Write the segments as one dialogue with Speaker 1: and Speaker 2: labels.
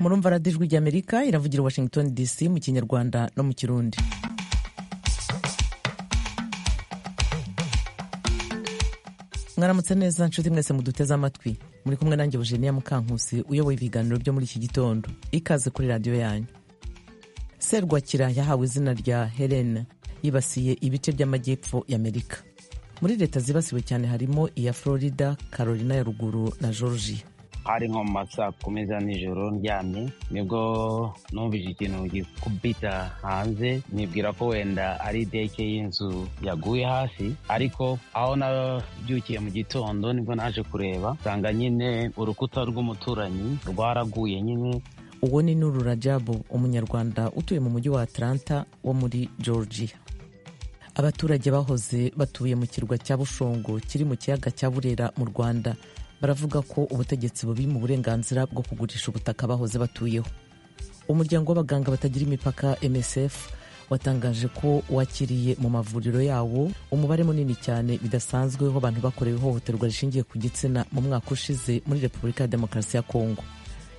Speaker 1: murumva radijwi ry'amerika iravugira i washington dc mu kinyarwanda no mu kirundi mwaramutse neza nshuti mwese muduteze amatwi muri kumwe nanjye Eugenia Mukankusi uyoboye ibiganiro byo muri iki gitondo ikaze kuri radiyo yanyu serwakira yahawe izina rya helena yibasiye ibice by'amajyepfo y'amerika muri leta zibasiwe cyane harimo iya florida carolina ya ruguru na georgia
Speaker 2: hari nko mu masaa kumi za nijoro ndyamye nibwo numvise ikintu gikubita hanze nibwira ko wenda ari deke y'inzu yaguye hasi ariko aho nabyukiye mu gitondo nibwo naje kureba nsanga nyine urukuta rw'umuturanyi rwaraguye nyine
Speaker 1: uwo ni nuru rajabu umunyarwanda utuye mu mujyi wa atlanta wo muri georgia abaturage bahoze batuye mu kirwa cya bushongo kiri mu kiyaga cya burera mu rwanda baravuga ko ubutegetsi bubi mu burenganzira bwo kugurisha ubutaka bahoze batuyeho umuryango w'abaganga batagira imipaka msf watangaje ko wakiriye mu mavuriro yawo umubare munini cyane bidasanzwe w'abantu bakorewe ihohoterwa rishingiye ku gitsina mu mwaka ushize muri repubulika ya demokarasi ya kongo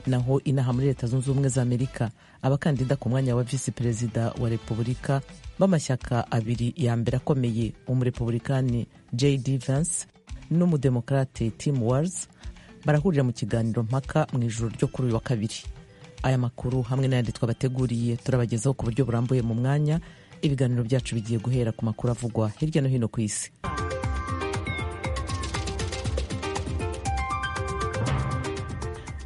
Speaker 1: naho inaha muri leta zunze ubumwe za amerika abakandida ku mwanya wa visi perezida wa repubulika b'amashyaka abiri ya mbere akomeye umurepublikani jd vance n'umudemokarate tim wars barahurira mu kiganiro mpaka mu ijoro ryo kuri uyu wa kabiri aya makuru hamwe n'ayandi twabateguriye turabagezaho ku buryo burambuye mu mwanya ibiganiro byacu bigiye guhera ku makuru avugwa hirya no hino ku isi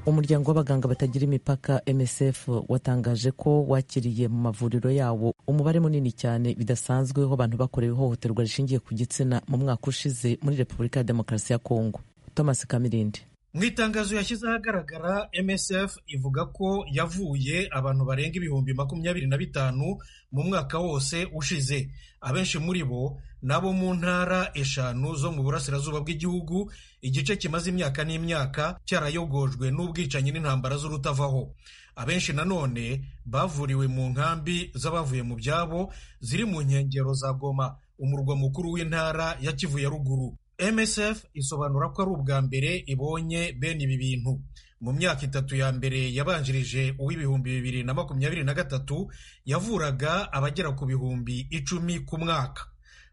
Speaker 1: umuryango w'abaganga batagira imipaka msf watangaje ko wakiriye mu mavuriro yawo umubare munini cyane bidasanzwe w'abantu bakorewe ihohoterwa rishingiye ku gitsina mu mwaka ushize muri repubulika ya demokarasi ya kongo thomas kamirindi
Speaker 3: mu itangazo yashyize ahagaragara msf ivuga ko yavuye abantu barenga ibihumbi makumyabiri na bitanu mu mwaka wose ushize abenshi muri bo nabo mu ntara eshanu zo mu burasirazuba bw'igihugu igice kimaze imyaka n'imyaka cyarayogojwe n'ubwicanyi n'intambara z'urutavaho abenshi nanone bavuriwe mu nkambi z'abavuye mu byabo ziri mu nkengero za goma umurwa mukuru w'intara ya kivu ya ruguru msf isobanura ko ari ubwa mbere ibonye bene ibi bintu mu myaka itatu ya mbere yabanjirije uw'ibihumbi bibiri na makumyabiri na gatatu yavuraga abagera ku bihumbi icumi ku mwaka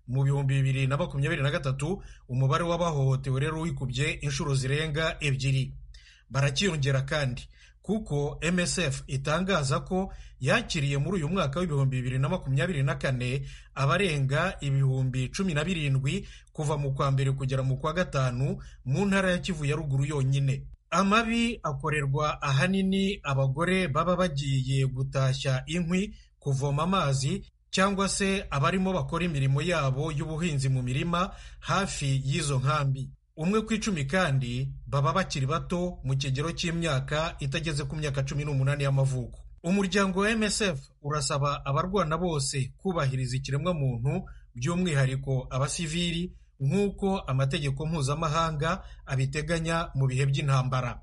Speaker 3: mu bihumbi bibiri na makumyabiri na gatatu umubare w'abahohotewe rero wikubye inshuro zirenga ebyiri barakiyongera kandi kuko msf itangaza ko yakiriye muri uyu mwaka w'ibihumbi bibiri na makumyabiri na kane abarenga ibihumbi cumi na birindwi kuva mu kwa mbere kugera mu kwa gatanu mu ntara ya kivu ya ruguru yonyine amabi akorerwa ahanini abagore baba bagiye gutashya inkwi kuvoma amazi cyangwa se abarimo bakora imirimo yabo y'ubuhinzi mu mirima hafi y'izo nkambi umwe ku icumi kandi baba bakiri bato mu kigero cy'imyaka itageze ku myaka cumi n'umunani y'amavuko umuryango wa msf urasaba abarwana bose kubahiriza ikiremwamuntu by'umwihariko abasivili nk'uko amategeko mpuzamahanga abiteganya mu bihe by'intambara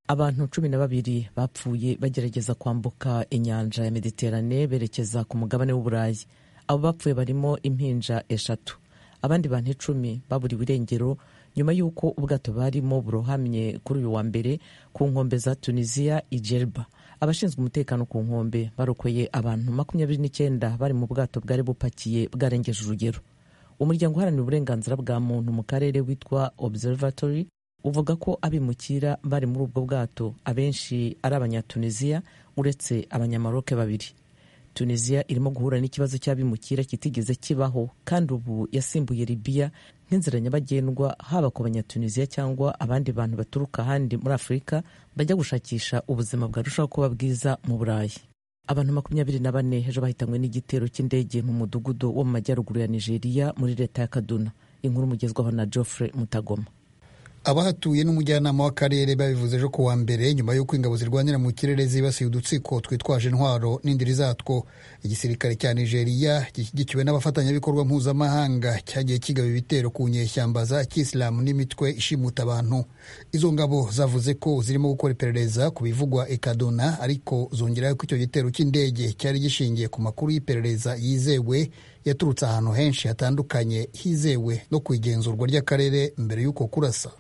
Speaker 1: abantu cumi na babiri bapfuye bagerageza kwambuka inyanja ya mediterane berekeza ku mugabane w'uburayi abo bapfuye barimo impinja eshatu abandi bantu icumi baburiwe irengero nyuma y'uko ubwato barimo burohamye kuri uyu wa mbere ku nkombe za tunisiya ijerba abashinzwe umutekano ku nkombe barokoye abantu makumyabiri n'icyenda bari mu bwato bwari bupakiye bwarengeje urugero umuryango uharanira uburenganzira bwa muntu mu karere witwa observatory uvuga ko abimukira bari muri ubwo bwato abenshi ari abanyatuniziya uretse abanyamaroke babiri tunisiya irimo guhura n'ikibazo cy'abimukira kitigeze kibaho kandi ubu yasimbuye libiya nk'inzira nyabagendwa haba ku banyatunisiya cyangwa abandi bantu baturuka ahandi muri afurika bajya gushakisha ubuzima bwarushaho kuba bwiza mu burayi abantu makumyabiri na bane ejo bahitanywe n'igitero cy'indege mu mudugudu wo mu majyaruguru ya nigeria muri leta ya kaduna inkuru mugezwaho na geoffrey mutagoma
Speaker 4: abahatuye n'umujyanama w'akarere babivuze ejo ku wa mbere nyuma y'uko ingabo zirwanira mu kirere zibasiye udutsiko twitwaje intwaro n'indiri zatwo igisirikare cya nigeria gishyigikiwe n'abafatanyabikorwa mpuzamahanga cyagiye kigaba ibitero ku nyeshyamba za kisilamu n'imitwe ishimuta abantu izo ngabo zavuze ko zirimo gukora iperereza ku bivugwa i kaduna ariko zongeraho ko icyo gitero cy'indege cyari gishingiye ku makuru y'iperereza yizewe yaturutse ahantu henshi hatandukanye hizewe no ku igenzurwa ry'akarere mbere y'uko kurasa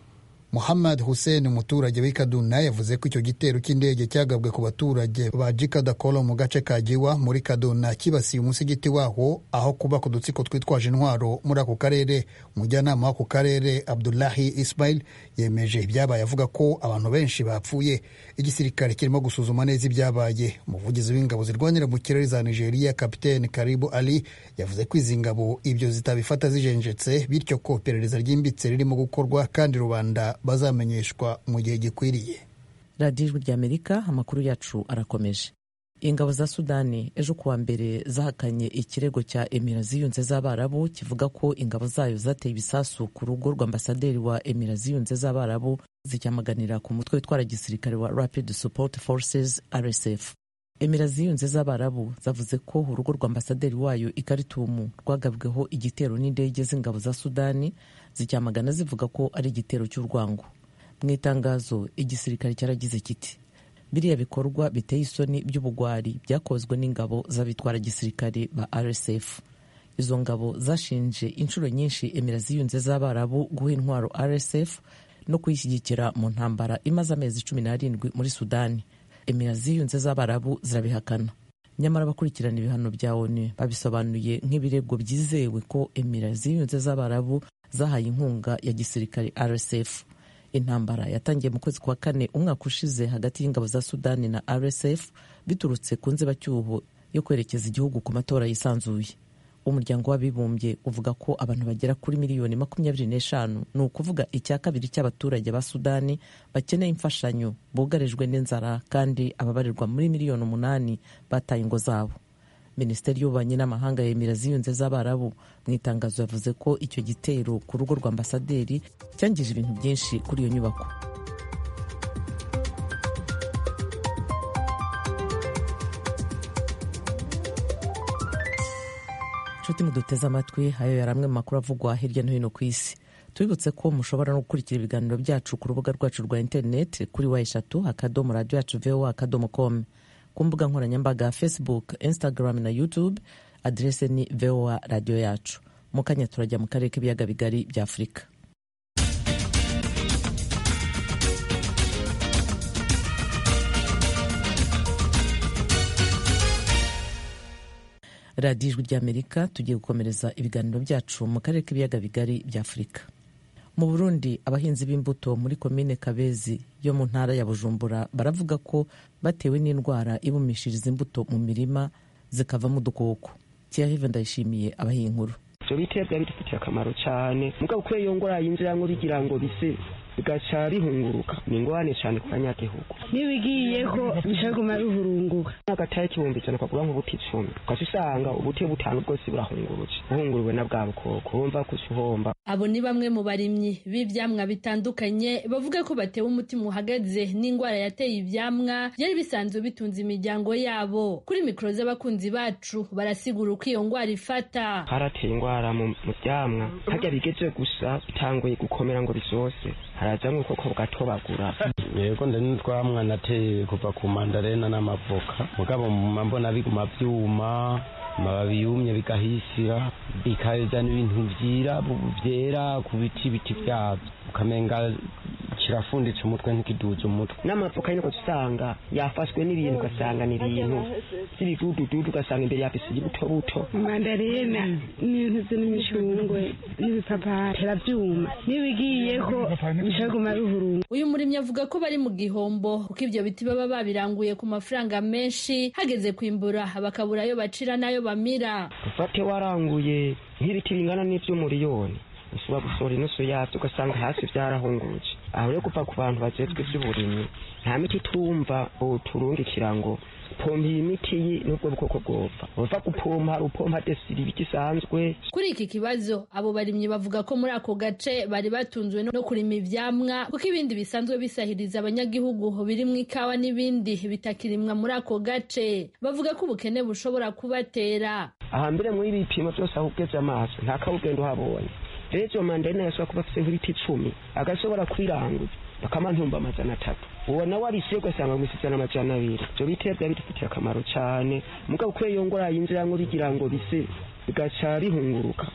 Speaker 4: muhammad hussein umuturage w'i kaduna yavuze ko icyo gitero cy'indege cyagabwe ku baturage ba jikadakolo mu gace ka jiwa muri kaduna kibasiye umusigiti waho aho kubaka udutsiko twitwaje intwaro muri ako karere umujyanama w'ako karere abdullahi ismail yemeje ibyabaye avuga ko abantu benshi bapfuye igisirikare kirimo gusuzuma neza ibyabaye umuvugizi w'ingabo zirwanira mu kirere za nigeria kapitene karibu ali yavuze ko izi ngabo ibyo zitabifata zijenjetse bityo ko iperereza ryimbitse ririmo gukorwa kandi rubanda bazamenyeshwa mu gihe gikwiriye
Speaker 1: radiyo ijwi ry'amerika amakuru yacu arakomeje ingabo za sudani ejo kuwa mbere zahakanye ikirego cya emira ziyunze z'abarabu kivuga ko ingabo zayo zateye ibisasu ku rugo rw'ambasaderi wa emira ziyunze z'abarabu zicyamaganira ku mutwe witwara gisirikare wa rapid support forces rsf emira ziyunze z'abarabu zavuze ko urugo rw'ambasaderi wayo ikaritumu rwagabweho igitero n'indege z'ingabo za sudani zicyamagana zivuga ko ari igitero cy'urwango mu itangazo igisirikare cyaragize kiti biriya bikorwa biteye isoni by'ubugwari byakozwe n'ingabo z'abitwara gisirikare ba rsf izo ngabo zashinje inshuro nyinshi emira ziyunze z'abarabu guha intwaro rsf no kuyishyigikira mu ntambara imaze amezi cumi n'arindwi muri sudani emira ziyunze z'abarabu zirabihakana nyamara abakurikirana ibihano bya onu babisobanuye nk'ibirego byizewe ko emira ziyunze z'abarabu zahaye inkunga ya gisirikare rsf intambara yatangiye mu kwezi kwa kane umwaka ushize hagati y'ingabo za sudani na rsf biturutse ku nzibacyuho yo kwerekeza igihugu ku matora yisanzuye umuryango w'abibumbye uvuga ko abantu bagera kuri miliyoni makumyabiri n'eshanu ni ukuvuga icya kabiri cy'abaturage ba sudani bakeneye imfashanyo bugarijwe n'inzara kandi ababarirwa muri miliyoni umunani bataye ingo zabo minisiteri y'ububanyi n'amahanga yemera ziyunze z'abarabu mu itangazo yavuze ko icyo gitero ku rugo rwa ambasaderi cyangije ibintu byinshi kuri iyo nyubako nshuti muduteze amatwi ayo yari amwe mu makuru avugwa hirya no hino ku isi tubibutse ko mushobora no gukurikira ibiganiro byacu ku rubuga rwacu rwa interineti kuri wa eshatu akadomo radiyo yacu vowa akadomo komu ku mbuga nkoranyambaga facebook instagram na youtube adrese ni voa radiyo yacu mu kanya turajya mu karere k'ibiyaga bigari bya afurika radiyo ijwi ry'amerika tugiye gukomereza ibiganiro byacu mu karere k'ibiyaga bigari bya afurika mu burundi abahinzi b'imbuto muri komine kabezi yo mu ntara ya bujumbura baravuga ko batewe n'indwara ibumishiriza imbuto mu mirima zikavamo udukoko kiyahive ndayishimiye abahiye inkuru
Speaker 5: ibyo biterwa bidufitiye akamaro cyane mugabo kubera iyo ngwara yinjiramo bigira ngo bise bigaca bihunguruka ni ingorane cyane ku banyagihugu
Speaker 6: niba igiyeho bishobora bihurunguka
Speaker 5: n'agataye k'ibihumbi ijana ukagura nk'ubuti icumi ukajya usanga ubuti butanu bwose burahungurutse buhunguruwe na bwa bukoko wumva ko uhomba
Speaker 7: abo ni bamwe mu barimyi b'ibyamwa bitandukanye bavuga ko batewe umutima uhagaze n'indwara yateye ibyamwa byari bisanzwe bitunze imiryango yabo kuri mikoro z'abakunzi bacu barasigura uko iyo ndwara ifata
Speaker 5: harateye indwara mu byamwa harya bigeje gusa bitanguye gukomera ngo bisoze haraza nk'ukoko bugatobagura
Speaker 2: yego ndani twamwa nateye kuva ku mandarena n'amavoka mugabo mbona biguma byuma amababi yumye bikahisira bikazana ibintu byira byera ku biti biti byabyo ukamenga kirafunditse umutwe ntikiduze umutwe
Speaker 5: n'amavoka y'inko usanga yafashwe n'ibintu ugasanga ni ibintu by'ibidudududu ugasanga imbere yafise ibuto buto
Speaker 6: mandarena n'intuzi n'imicungwe n'ibipapayi birabyuma n'ibigiyeho bishaguma bihurunga
Speaker 7: uyu murimyi avuga ko bari mu gihombo kuko ibyo biti baba babiranguye ku mafaranga menshi hageze kwimbura bakabura ayo bacira n'ayo bamira
Speaker 5: ufate waranguye nk'ibiti bingana n'iby'umuriyoni ushobora gusohora inusu yabyo ugasanga hasi byarahungurutse aho rero kuva ku bantu bagezwe iby'uburimyi nta miti turumva ubu turungikira ngo pompa iyi miti n'ubwo bwoko bwopfa uva gupompa hari upompa desiri gisanzwe
Speaker 7: kuri iki kibazo abo barimyi bavuga ko muri ako gace bari batunzwe no kurima ivyamwa kuko ibindi bisanzwe bisahiriza abanyagihugu birimwo ikawa n'ibindi bitakirimwa muri ako gace bavuga ko ubukene bushobora kubatera
Speaker 5: ahambere muri ibi bipimo byose aho ugeze amaso nta kawugenda uhabonye rero mandarena yashobora kuba afite nk'ibiti icumi agashobora kubiranguza bakamantumba amajana atatu uwo nawe abisiye ugasanga ngo isitse n'amajana abiri ibyo biterwa bidufitiye akamaro cyane mugabo kubera iyo ngwara yinjiramo bigira ngo bise bigaca bihunguruka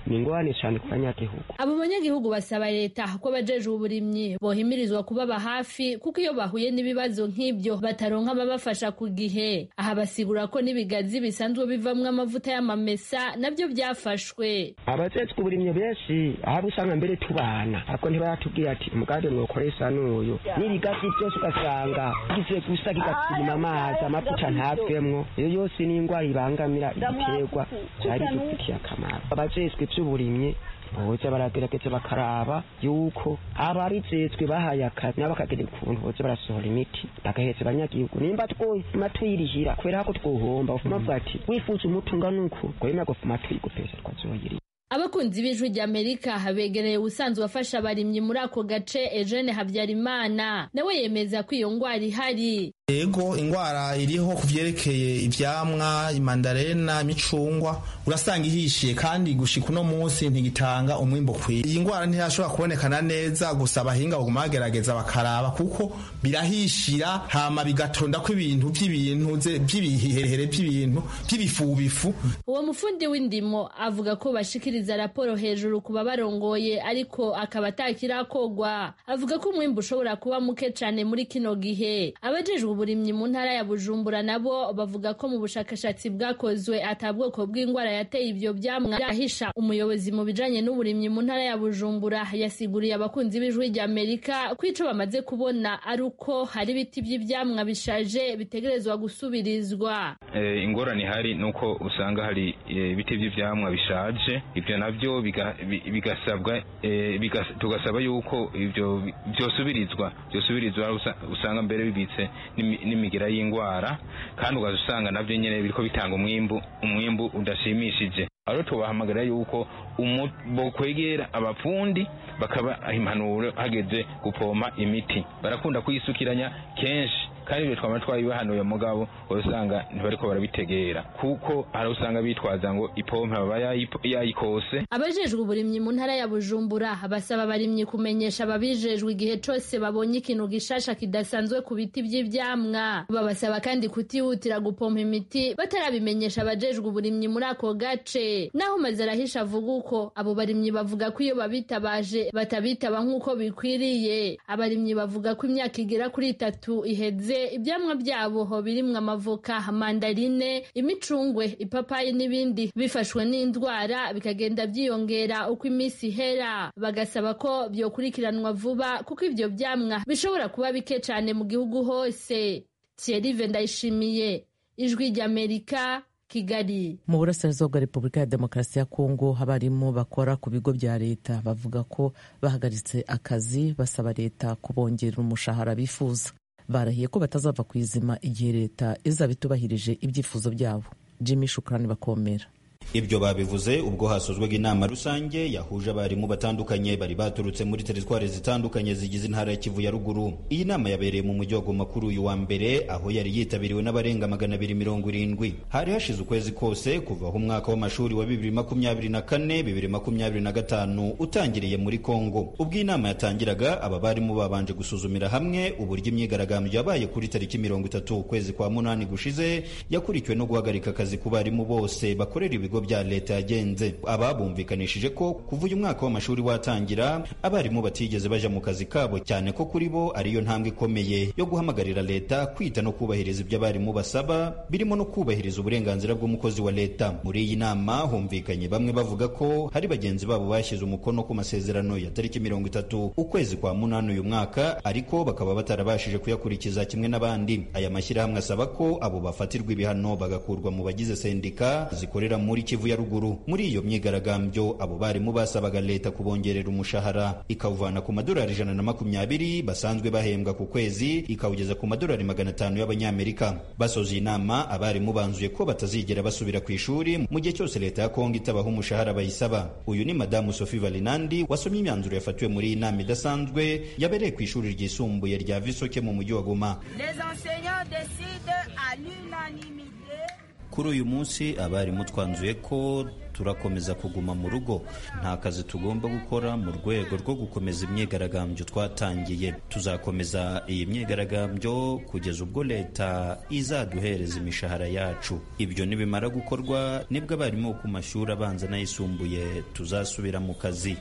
Speaker 5: ni ingorane cyane ku banyagihugu
Speaker 7: abo banyagihugu basaba leta ko abajeje uburimyi bohimirizwa kubaba hafi kuko iyo bahuye n'ibibazo nk'ibyo bataronka ababafasha ku gihe aha basigura ko n'ibigazi bisanzwe bivamwo amavuta y'amamesa nabyo byafashwe
Speaker 5: abajejwe uburimyi benshi ahaba usanga mbere tubana ariko ntibayatubwiye ati umugambi mwakoresa n'uyu n'ibigazi byose ugasanga bigiye gusa kigasima amazi amavuta ntavemwo iyo yose ni indwara ibangamira ibiterwa byari bidufitiye akamaro abajejwe iby'uburimyi boza baragerageza bakaraba yuko ababijejwe bahaye akazi nabo bakagira ukuntu boza barasohora imiti bagaheza abanyagihugu nimba twuma tuyirihira kubera ko twohomba ufuma avuga ati wifuza umutunga nuku gwema gufuma tuyigupesa twazoyiriha
Speaker 7: abakunzi b'ijwi ry'amerika begereye ubusanzwe afasha abarimyi muri ako gace Eugene habyarimana nawe yemeza ko iyo ndwara ihari
Speaker 8: yego indwara iriho ku byerekeye ibyamwa imandarena imicungwa urasanga ihishiye kandi gushika uno munsi ntigitanga umwimbo ukwiye iyi ndwara ntiyashobora kubonekana neza gusa abahinga baguma bagerageza bakaraba kuko birahishira hama bigatonda ko ibintu by'ibintu by'ibiherehere by'ibintu by'ibifubifu
Speaker 7: uwo mufundi w'indimo avuga ko bashikiriza raporo hejuru ku babarongoye ariko akaba atakirakogwa avuga ko umwimbu ushobora kuba muke cyane muri kino gihe abajejwe uburimyi mu ntara ya bujumbura nabo bavuga ko mu bushakashatsi bwakozwe ata bwoko bw'indwara yateye ibyo byamwa irahisha umuyobozi mu bijanye n'uburimyi mu ntara ya bujumbura yasiguriye abakunzi b'ijwi rya amerika ko ico bamaze kubona ari uko hari ibiti by'ivyamwa bishaje bitegerezwa gusubirizwa
Speaker 9: Eh, ingorane ihari nuko usanga hari eh, ibiti by'ivyamwa bishaje ivyo navyo biga- bi- bigasabwa eh, bigas- tugasaba yuko ivyo bi- vyosubirizwa vyosubirizwa usa- usanga mbere bibitse n'imi- n'imigera y'ingwara kandi ugaza usanga navyo nyene biriko bitanga umwimbu umwimbu udashimishije aro tubahamagarira yuko umu- bokwegera abapfundi bakaba impanuro hageze gupompa imiti barakunda kuyisukiranya kenshi kandi ibyo twaba twabibahanuye mugabo wowe usanga ntibariko barabitegera kuko hari usanga bitwaza ngo ipompe baba yayipo- yayikose
Speaker 7: abajejwe uburimyi mu ntara ya bujumbura basaba abarimyi kumenyesha ababijejwe igihe cose babonye ikintu gishasha kidasanzwe ku biti by'ivyamwa babasaba kandi kutihutira gupompa imiti batarabimenyesha abajejwe uburimyi muri ako gace naho maze arahisha avuga uko abo barimyi bavuga ko iyo babitabaje batabitaba nk'uko bikwiriye abarimyi bavuga ko imyaka igera kuri itatu iheze ivyamwa vyabo birimwo amavoka mandarine imicungwe ipapayi n'ibindi bifashwe n'indwara bikagenda vyiyongera uko iminsi ihera bagasaba ko vyokurikiranwa vuba kuko ivyo vyamwa bishobora kuba bike cane mu gihugu hose Thierry Vendayishimiye ijwi ry'Amerika Kigali
Speaker 1: mu burasirazuba bwa repubulika ya demokarasi ya kongo abarimu bakora ku bigo bya leta bavuga ko bahagaritse akazi basaba leta kubongerera umushahara bifuza barahiye ko batazava ku izima igihe leta izaba itubahirije ibyifuzo byabo jimmy shukrani bakomera
Speaker 10: ibyo babivuze ubwo hasozwaga inama rusange yahuje abarimu batandukanye bari baturutse muri teritwari zitandukanye zigize intara ya kivu ya ruguru iyi nama yabereye mu mujyi wa goma kuri uyu wa mbere aho yari yitabiriwe n'abarenga magana abiri mirongo irindwi hari hashize ukwezi kose kuva aho umwaka w'amashuri wa bibiri makumyabiri na kane bibiri makumyabiri na gatanu utangiriye muri kongo ubwo iyi nama yatangiraga aba barimu babanje gusuzumira hamwe uburyo imyigaragambyo yabaye kuri tariki mirongo itatu ukwezi kwa munani gushize yakurikiwe no guhagarika akazi ku barimu bose bakorera ibigo bya leta yagenze ababumvikanishije ko kuva uyu mwaka w'amashuri watangira abarimu batigeze baja mu kazi kabo cyane ko kuri bo ariyo ntambwe ikomeye yo guhamagarira leta kwita no kubahiriza ibyo abarimu basaba birimo no kubahiriza uburenganzira bw'umukozi wa leta muri iyi nama humvikanye bamwe bavuga ko hari bagenzi babo bashyize umukono ku masezerano ya tariki mirongo itatu ukwezi kwa munani uyu mwaka ariko bakaba batarabashije kuyakurikiza kimwe n'abandi aya mashyirahamwe asaba ko abo bafatirwa ibihano bagakurwa mu bagize sendika zikorera muri kivu ya ruguru muri iyo myigaragambyo abo barimu basabaga leta kubongerera umushahara ikawuvana ku madolari ijana na makumyabiri basanzwe bahembwa ku kwezi ikawugeza ku madolari magana atanu y'abanyamerika basoje inama abarimu banzuye ko batazigera basubira ku ishuri mu gihe cyose leta ya kongo itabaha umushahara bayisaba uyu ni madamu sophie valinandi wasomye imyanzuro yafatiwe muri iyi nama idasanzwe yabereye ku ishuri ryisumbuye rya visoke mu mujyi wa goma
Speaker 11: Les enseignants décident à l'unanimité
Speaker 10: Ku kuri uyu munsi abarimu twanzuye ko turakomeza kuguma mu rugo nta kazi tugomba gukora mu rwego rwo gukomeza imyigaragambyo twatangiye tuzakomeza iyi myigaragambyo kugeza ubwo leta izaduhereza imishahara yacu ibyo nibimara gukorwa nibwo abarimu ku mashuri abanza n'ayisumbuye tuzasubira mu kazi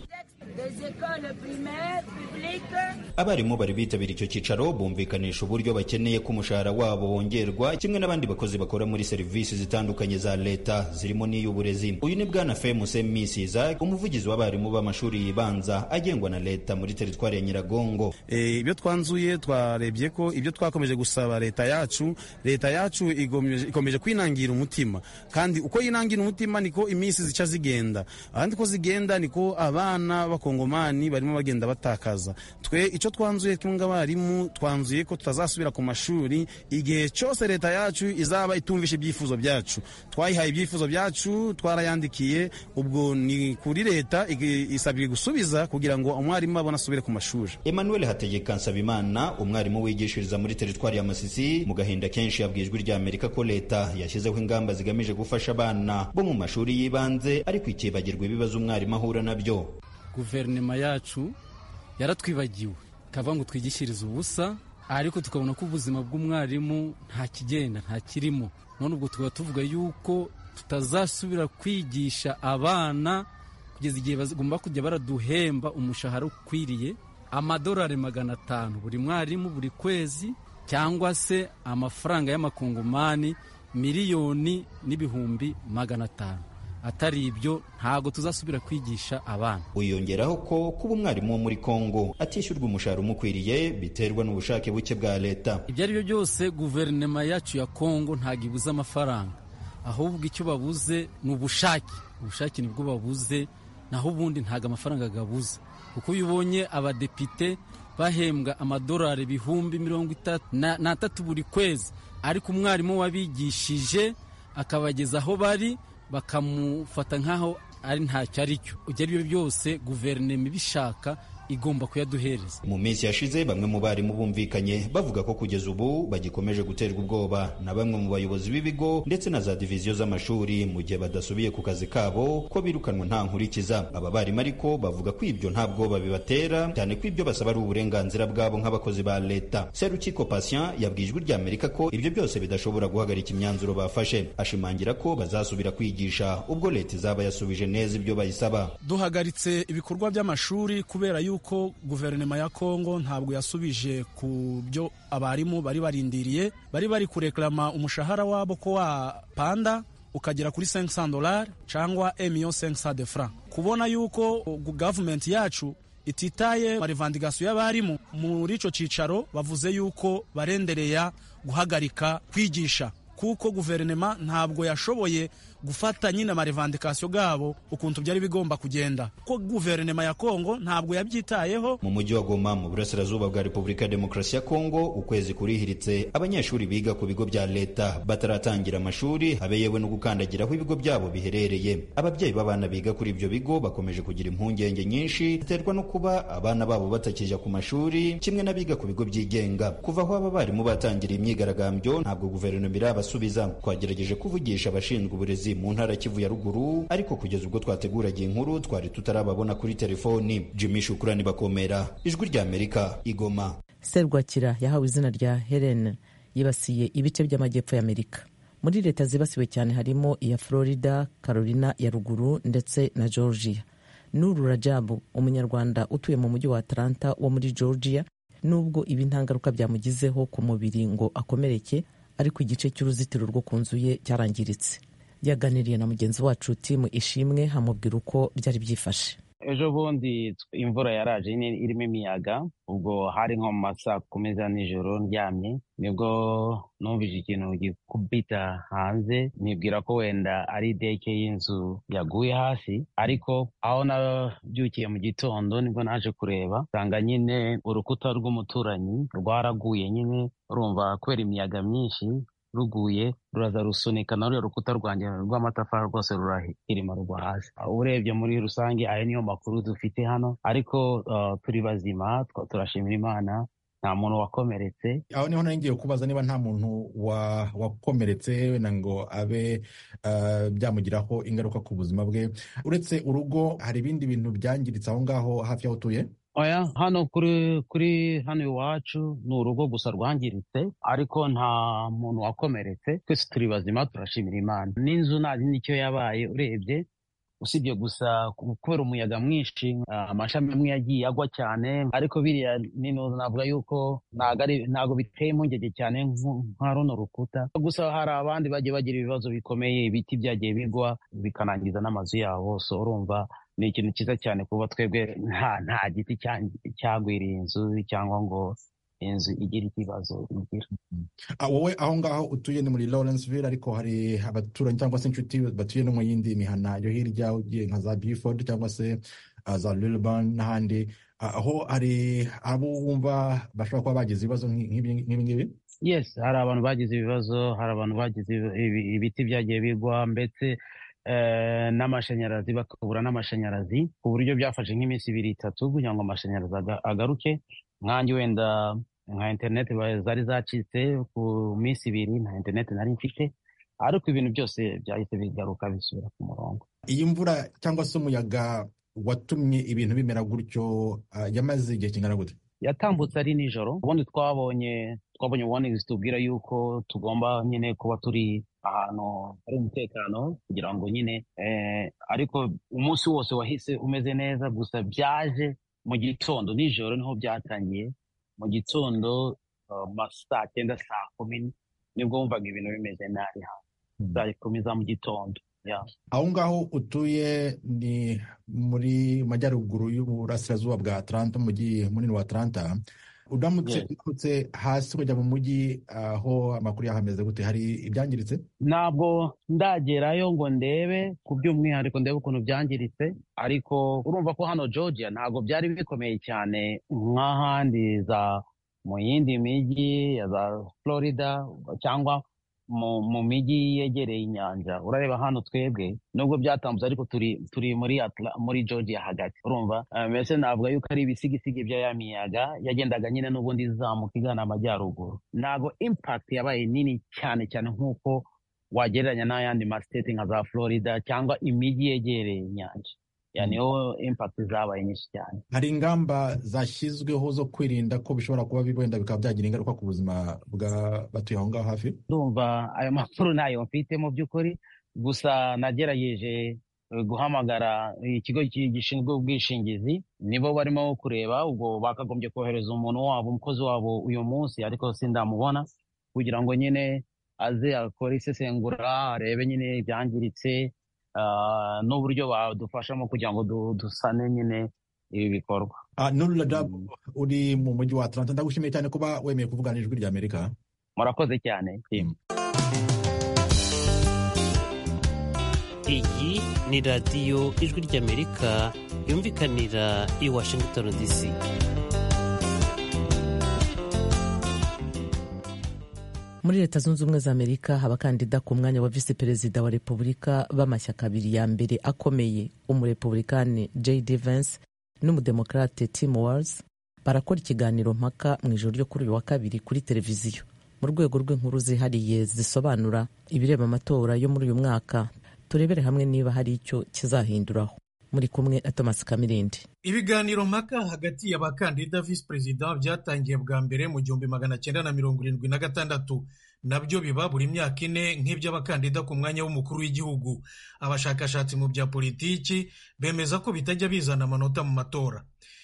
Speaker 10: abarimu bari bitabira icyo cyicaro bumvikanisha uburyo bakeneye ko umushahara wabo wongerwa kimwe n'abandi bakozi bakora muri serivisi zitandukanye za leta zirimo n'iy'uburezi uyu ni bwana femuse misiza umuvugizi w'abarimu b'amashuri yibanza agengwa na leta muri teritwari ya nyiragongo
Speaker 11: ibyo twanzuye twarebye ko ibyo twakomeje gusaba leta yacu leta yacu ikomeje kwinangira umutima kandi uko yinangira umutima niko iminsi zica zigenda ahandi ko zigenda niko abana b'abakongomani barimo bagenda batakaza twe icyo twanzuye twunga abarimu twanzuye ko tutazasubira ku mashuri igihe cyose leta yacu izaba itumvisha ibyifuzo byacu twayihaye ibyifuzo byacu twarayandikiye ubwo ni kuri leta isabwe gusubiza kugira ngo umwarimu abone asubire ku mashuri
Speaker 10: emmanuel hategeka nsabimana umwarimu wigishiriza muri teritwari ya masisi mu gahinda kenshi yabwiye ijwi ry'amerika ko leta yashyizeho ingamba zigamije gufasha abana bo mu mashuri y'ibanze ariko ikibagirwa ibibazo umwarimu ahura nabyo
Speaker 12: guverinoma yacu yaratwibagiwe ikavuga ngo twigishirize ubusa ariko tukabona ko ubuzima bw'umwarimu nta kigenda nta kirimo none ubwo tukaba tuvuga yuko tutazasubira kwigisha abana kugeza igihe bagomba kujya baraduhemba umushahara ukwiriye amadolari magana atanu buri mwarimu buri kwezi cyangwa se amafaranga y'amakongomani miliyoni n'ibihumbi magana atanu atari ibyo ntabwo tuzasubira kwigisha abana
Speaker 10: wiyongeraho ko kuba umwarimu wo muri kongo atishyurwa umushahara umukwiriye biterwa n'ubushake buke bwa leta
Speaker 12: ibyo ari byo byose guverinoma yacu ya kongo ntabwo ibuze amafaranga ahubwo icyo babuze ni ubushake ubushake nibwo babuze naho ubundi ntabwo amafaranga agabuze kuko iyo ubonye abadepite bahembwa amadolari ibihumbi mirongo itatu n'atatu buri kwezi ariko umwarimu wabigishije akabageza aho bari bakamufata nk'aho ari ntacyo ari cyo ibyo ari byo byose guverinoma ibishaka igomba kuyaduhereza
Speaker 10: mu minsi yashize bamwe mu barimu bumvikanye bavuga ko kugeza ubu bagikomeje guterwa ubwoba na bamwe mu bayobozi b'ibigo ndetse na za diviziyo z'amashuri mu gihe badasubiye ku kazi kabo ko birukanwa nta nkurikiza aba barimu ariko bavuga ko ibyo nta bwoba bibatera cyane ko ibyo basaba ari uburenganzira bwabo nk'abakozi ba leta serukiko patient yabwiye ijwi ry'amerika ko ibyo byose bidashobora guhagarika imyanzuro bafashe ashimangira ko bazasubira kwigisha ubwo leta izaba yasubije neza ibyo bayisaba
Speaker 13: duhagaritse ibikorwa by'amashuri kubera yuko yuko guverinoma ya kongo ntabwo yasubije ku byo abarimu bari barindiriye bari bari kurekarama umushahara wabo ko wapanda ukagera kuri 500 dolari cyangwa emiyo 500 de franc kubona yuko gavumenti yacu ititaye marevandikasiyo y'abarimu muri icyo cyicaro bavuze yuko barendereya guhagarika kwigisha kuko guverinoma ntabwo yashoboye gufata nyine amarevandikasiyo gabo ukuntu byari bigomba kugenda ko guverinoma ya kongo ntabwo yabyitayeho
Speaker 10: mu mujyi wa goma mu burasirazuba bwa repubulika ya demokarasi ya kongo ukwezi kurihiritse abanyeshuri biga ku bigo bya leta bataratangira amashuri habe yewe no gukandagira aho ibigo byabo biherereye ababyeyi b'abana biga kuri ibyo bigo bakomeje kugira impungenge nyinshi ziterwa no kuba abana babo batakijya ku mashuri kimwe n'abiga ku bigo byigenga kuva aho aba barimu batangira imyigaragambyo ntabwo guverinoma irabasubiza twagerageje kuvugisha abashinzwe uburezi mu ntara Kivu ya ruguru ariko kugeza ubwo twateguraga inkuru twari tutarababona kuri telefoni Jimmy Shukrani bakomera ijwi rya Amerika igoma
Speaker 1: Serwakira yahawe izina rya Helen yibasiye ibice by'amajyepfo ya Amerika muri leta zibasiwe cyane harimo iya Florida Carolina ya ruguru ndetse na Georgia Nuru Rajabu umunyarwanda utuye mu mujyi wa Atlanta wo muri Georgia nubwo ibi ntangaruka byamugizeho ku mubiri ngo akomereke ariko igice cy'uruzitiro rwo ku nzu ye cyarangiritse yaganiriye na mugenzi wacu timu ishimwe hamubwira uko byari byifashe
Speaker 2: ejo bundi imvura yaraje irimo imiyaga ubwo hari nko mu masaa kumi za nijoro ndyamye nibwo numvise ikintu gikubita hanze nibwira ko wenda ari deke y'inzu yaguye hasi ariko aho nabyukiye mu gitondo nibwo naje kureba nsanga nyine urukuta rw'umuturanyi rwaraguye nyine urumva kubera imiyaga myinshi ruguye ruraza rusunika na ruriya rukuta rwanjye rw'amatafari rwose rurahirima rugwa hasi urebye muri rusange ayo niyo makuru dufite hano ariko uh, turi bazima turashimira imana nta muntu wakomeretse
Speaker 14: aho niho nari ngiye kubaza niba nta muntu wa- wakomeretse wenda ngo abe ah, byamugiraho ingaruka ku buzima bwe uretse urugo hari ibindi bintu byangiritse aho ngaho hafi y'aho utuye
Speaker 2: oya hano kuri kuri hano iwacu ni urugo gusa rwangiritse ariko nta muntu wakomeretse twese turi bazima turashimira imana n'inzu ntazi n'icyo yabaye urebye usibye gusa kubera umuyaga mwinshi ah, amashami amwe yagiye agwa cyane ariko biriya nino navuga yuko ntago ari- ntago biteye impungenge cyane nk- nka runo rukuta gusa hari abandi bagiye bagira ibibazo bikomeye ibiti byagiye bigwa bikanangiza n'amazu yabo so urumva ni ikintu cyiza cyane kuba twebwe nta nta giti cya- cyagwiriye inzu cyangwa ngo inzu igire ikibazo igira
Speaker 14: Ah, wowe aho ngaho utuye ni muri Lawrenceville ariko hari abaturanyi cyangwa se inshuti batuye no mu yindi mihana yo hirya ugiye nka za Beaufort cyangwa se ah, za Lilburn n'ahandi Ah, aho hari abo wumva bashobora kuba bagize ibibazo nk'i- nk'ibi nk'ibi ngibi
Speaker 2: yes hari abantu bagize ibibazo hari abantu bagize ibi- ibi- ibiti byagiye bigwa ndetse eh, n'amashanyarazi bakabura n'amashanyarazi ku buryo byafashe nk'iminsi ibiri itatu kugira ngo amashanyarazi aga- agaruke nkanjye wenda nka interineti ba- zari zacitse ku minsi ibiri nta interineti nari mfite ariko ibintu byose byahise bigaruka bisubira ku murongo
Speaker 14: iyi mvura cyangwa se umuyaga watumye ibintu bimera gutyo ah, yamaze igihe kingana gute
Speaker 2: yatambutse ari nijoro ubundi twabonye twabonye warnings tubwira yuko tugomba nyine kuba turi ahantu hari umutekano kugira ngo nyine eh, ariko umunsi wose wahise umeze neza gusa byaje mu gitondo nijoro niho byatangiye mu gitondo uh, ma saa cyenda saa kumi nibwo wumvaga ibintu bimeze nabi hano saa kumi za mu gitondo yeah.
Speaker 14: aho ngaho utuye ni muri majyaruguru y'uburasirazuba bwa Atlanta umujyi munini wa Atlanta udamutse
Speaker 2: Yes.
Speaker 14: udamutse hasi kujya mu mujyi aho amakuru yahameze gute hari ibyangiritse
Speaker 2: ntabwo ndagerayo ngo ndebe ku by'umwihariko ndebe ukuntu byangiritse ariko urumva ko hano georgia ntabwo byari bikomeye cyane nk'ahandi za mu yindi mijyi ya za florida cyangwa mu, mu mijyi yegereye inyanja urareba hano twebwe nubwo byatambutse ariko turi turi muri Atla, muri georgia hagati urumva Eh, mbese navuga yuko ari ibisigisigi bya ya miyaga yagendaga nyine n'ubundi izamuka igana amajyaruguru ntabwo impact yabaye nini cyane cyane nk'uko wagereranya n'ayandi masiteti nka za florida cyangwa imijyi yegereye inyanja yani niho impact zabaye nyinshi cyane
Speaker 14: hari ingamba zashyizweho zo kwirinda ko bishobora kuba bi- wenda bikaba byagira ingaruka ku buzima bw'abatuye aho ngaho hafi
Speaker 2: ndumva ayo makuru ntayo mfite mu by'ukuri gusa nagerageje eh, guhamagara ikigo ki- gishinzwe ubwishingizi nibo barimo kureba ubwo bakagombye kohereza umuntu wabo umukozi wabo uyu munsi ariko sindamubona kugira ngo nyine aze akore isesengura arebe nyine ibyangiritse ah, n'uburyo badufashamo kugira ngo du- dusane nyine ibi bikorwa
Speaker 14: Ah, Nurul Rajab uri mu mujyi wa Atlanta ndagushimiye cyane kuba wemeye kuvugana ijwi rya Amerika
Speaker 2: murakoze cyane team.
Speaker 15: iyi ni radiyo ijwi ry'amerika yumvikanira i washington dc
Speaker 1: muri leta zunze ubumwe za amerika abakandida ku mwanya wa visi perezida wa repubulika b'amashyaka abiri ya mbere akomeye umurepublikani jd vance n'umudemokarate tim wals barakora ikiganiro mpaka mu ijoro ryo kuri uyu wa kabiri kuri televiziyo mu rwego rw'inkuru zihariye zisobanura ibireba amatora yo muri uyu mwaka turebere hamwe niba hari icyo kizahinduraho muri kumwe na thomas kamirindi
Speaker 3: ibiganiro mpaka hagati y'abakandida visi perezida byatangiye bwa mbere mu gihumbi magana cyenda na mirongo irindwi na gatandatu nabyo biba buri myaka ine nk'iby'abakandida ku mwanya w'umukuru w'igihugu abashakashatsi mu bya politiki bemeza ko bitajya bizana amanota mu matora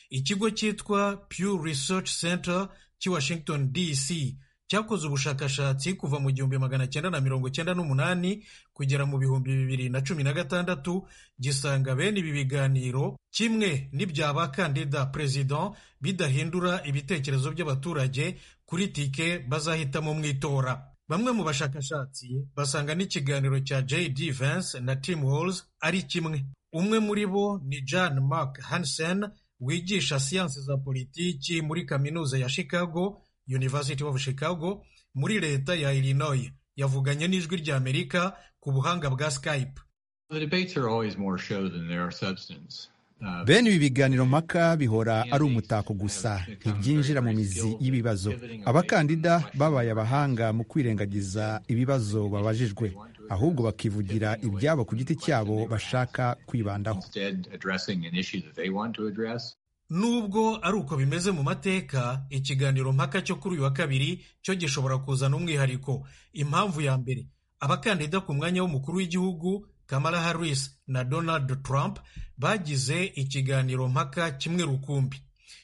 Speaker 3: ikigo cyitwa pew research center cy'i washington dc cyakoze ubushakashatsi kuva mu gihumbi magana cyenda na mirongo cyenda n'umunani kugera mu bihumbi bibiri na cumi na gatandatu gisanga bene ibi biganiro kimwe n'ibya bakandida perezida bidahindura ibitekerezo by'abaturage kuri tike bazahitamo mu itora bamwe mu bashakashatsi basanga n'ikiganiro cya jd vance na tim halls ari kimwe umwe muri bo ni john mark hansen wigisha siyansi za politiki muri kaminuza ya chicago university of chicago muri leta ya illinois yavuganye n'ijwi rya amerika ku buhanga bwa skype
Speaker 16: The debates are always more show than they are substance. bene ibi biganiro mpaka bihora ari umutako gusa ntibyinjira mu mizi y'ibibazo abakandida babaye abahanga mu kwirengagiza ibibazo babajijwe ahubwo bakivugira ibyabo ku giti cyabo bashaka kwibandaho
Speaker 3: nubwo ari uko bimeze mu mateka ikiganiro mpaka cyo kuri uyu wa kabiri cyo gishobora kuzana umwihariko impamvu ya mbere abakandida ku mwanya w'umukuru w'igihugu kamara harris na donald trump bagize ikiganiro mpaka kimwe rukumbi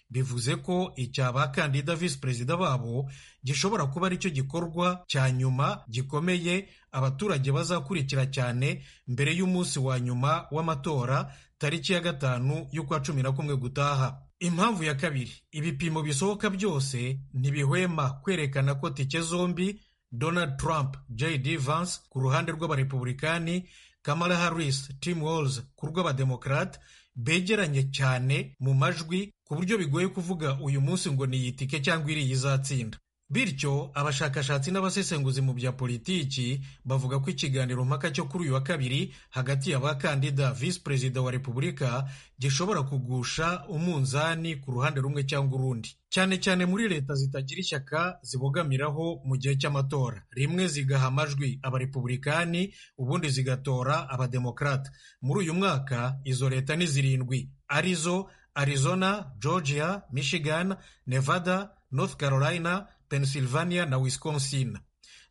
Speaker 3: bivuze ko icya bakandida visi perezida babo gishobora kuba aricyo gikorwa cya nyuma gikomeye abaturage bazakurikira cyane mbere y'umunsi wa nyuma w'amatora tariki ya gatanu y'ukwa cumi na kumwe gutaha impamvu ya kabiri ibipimo bisohoka byose ntibihwema kwerekana ko tike zombi donald trump jd vance ku ruhande rw'abarepubulikani kamara harris tim walls ku rw'abademokarate begeranye cyane mu majwi ku buryo bigoye kuvuga uyu munsi ngo ni iyi tike cyangwa iriya izatsinda bityo abashakashatsi n'abasesenguzi mu bya politiki bavuga ko ikiganiro mpaka cyo kuri uyu wa kabiri hagati y'abakandida visi perezida wa repubulika gishobora kugusha umunzani ku ruhande rumwe cyangwa urundi cyane cyane muri leta zitagira ishyaka zibogamiraho mu gihe cy'amatora rimwe zigaha amajwi abarepubulikani ubundi zigatora abademokarata muri uyu mwaka izo leta ni zirindwi arizo arizona georgia michigan nevada north carolina pennsylvania na wisconsin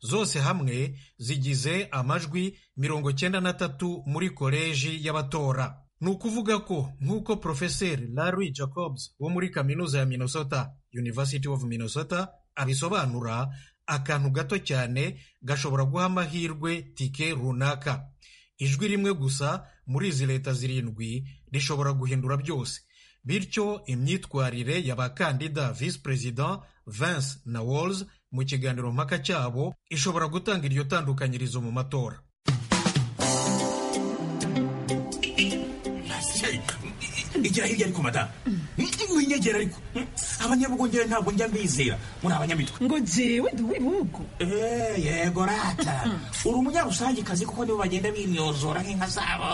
Speaker 3: zose hamwe zigize amajwi mirongo cyenda na tatu muri koleji y'abatora ni ukuvuga ko nk'uko profeseri larry jacobs wo muri kaminuza ya minnesota university of minnesota abisobanura akantu gato cyane gashobora guha amahirwe tike runaka ijwi rimwe gusa muri izi leta zirindwi rishobora guhindura byose bityo imyitwarire y'abakandida visi perezida Vance na Walls mu kiganiro mpaka cyabo ishobora gutanga iryo tandukanyirizo mu matora
Speaker 17: igira hirya ariko madamu winyegera ariko abanyabugongera ntabwo njya mbizera muri abanyamitwe
Speaker 18: ngo jewe ndi uw'ibihugu
Speaker 17: yego rata uri umunyarusangiekazi kuko nibo bagenda bimyozora nk'inka zabo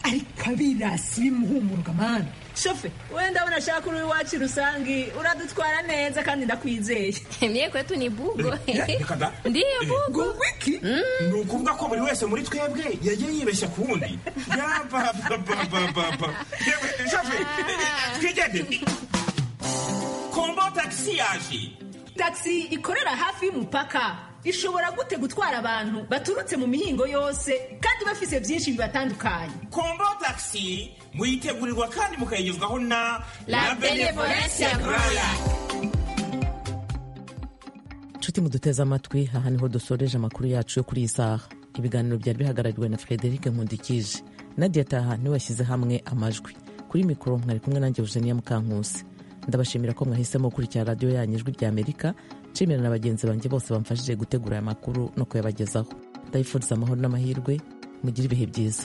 Speaker 18: ariko abirasi bimuhumuruka mana
Speaker 19: shofe wenda unashaka uri iwacu rusangi uradutwara neza kandi ndakwizeye
Speaker 20: mye kwetu ni bugo
Speaker 19: ndiyo bugo
Speaker 17: wiki ni ukuvuga ko buri wese muri twebwe yagiye yibeshya ku wundi shofe twigende kombo tagisi yaje
Speaker 19: tagisi ikorera hafi y'umupaka ishobora gute gutwara abantu baturutse mu mihingo yose kandi bafise byinshi bibatandukanye
Speaker 17: kombo tagisi muyitegurirwa kandi mukayigezwaho na
Speaker 19: La Benevolence Royal
Speaker 1: nshuti muduteze amatwi aha niho dusoreje amakuru yacu yo kuri iyi saha ibiganiro byari bihagarariwe na frederic nkundikije nadia taha niwe washyize hamwe amajwi kuri mikoro mwari kumwe nanjye eugenia mukankusi ndabashimira ko mwahisemo gukurikira radiyo yanyu ijwi rya amerika nshimira na bagenzi banjye bose bamfashije gutegura aya makuru no kuyabagezaho ndabifuriza amahoro n'amahirwe mugire ibihe byiza